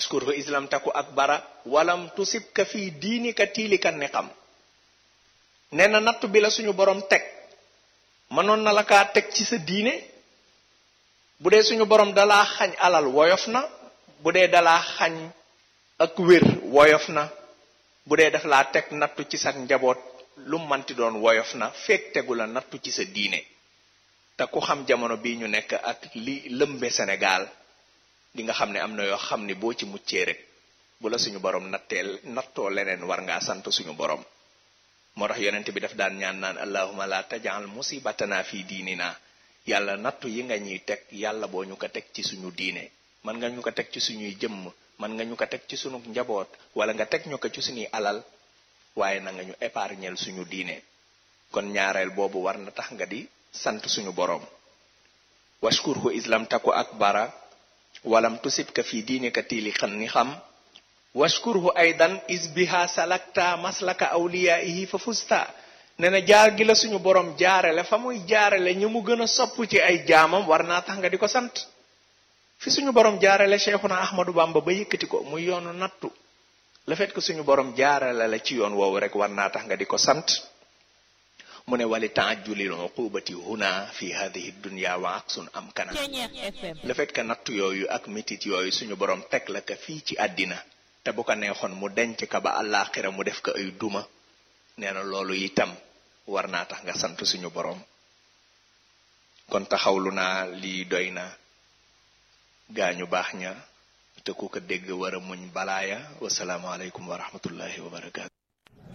waskurhu islam taku akbara walam tusibka fii diinika tiilika ni xam nee na nattu bi la suñu borom teg mënoon na la kaa teg ci sa diine bu dee suñu borom dalaa xañ alal woyof na bu dee dalaa xañ ak wér woyof na bu dee daf laa teg nattu ci sa njaboot lu manti doon woyof na fekk tegu la nattu ci sa diine te ku xam jamono bii ñu nekk ak li lëmbe Sénégal di nga xam ne am na yoo xam ne boo ci muccee rek bu la suñu borom natteel nattoo leneen war ngaa sant suñu borom moo tax yonent bi daf daan ñaan naan allahuma la tajal musibatana fi diinina yàlla nattu yi nga ñuy teg yàlla boo ñu ko teg ci suñu diine man nga ñu ko teg ci suñuy jëmm man nga ñu ko teg ci suñu njaboot wala nga teg ñu ko ci suñuy alal waaye na nga ñu épargnel suñu diine kon ñaareel boobu war na tax nga di sant suñu borom washkurhu islam taku akbara walam tusibka fi diinika tiili xan ni xam washkurhu aydan is biha salakta maslaka awliyaihi fa fusta ne na jaar gi la suñu borom jaarale fa muy jaarale ñu mu gën a sopp ci ay jaamam war naa tax nga di ko sant fi suñu borom jaarale cheikhuna ahmadu bamba ba yëkkati ko muy yoonu nattu le fait que suñu borom jaarale la ci yoon woowu rek war naa tax nga di ko sant mu ne wali taajulil uqubati huna fi hadihi dunya wa aksun am kana le fait que nattu yooyu ak mitit yooyu suñu borom teg la ka fii ci àddina te bu ko neexoon mu denc ka ba àllaaxira mu def ko ay duma nee na loolu itam war naa tax nga sant suñu borom kon taxawlu naa lii doy na gaañu baax ña te ku ko dégg war a muñ balaaya wasalaamaaleykum wa rahmatullahi wa barakaatu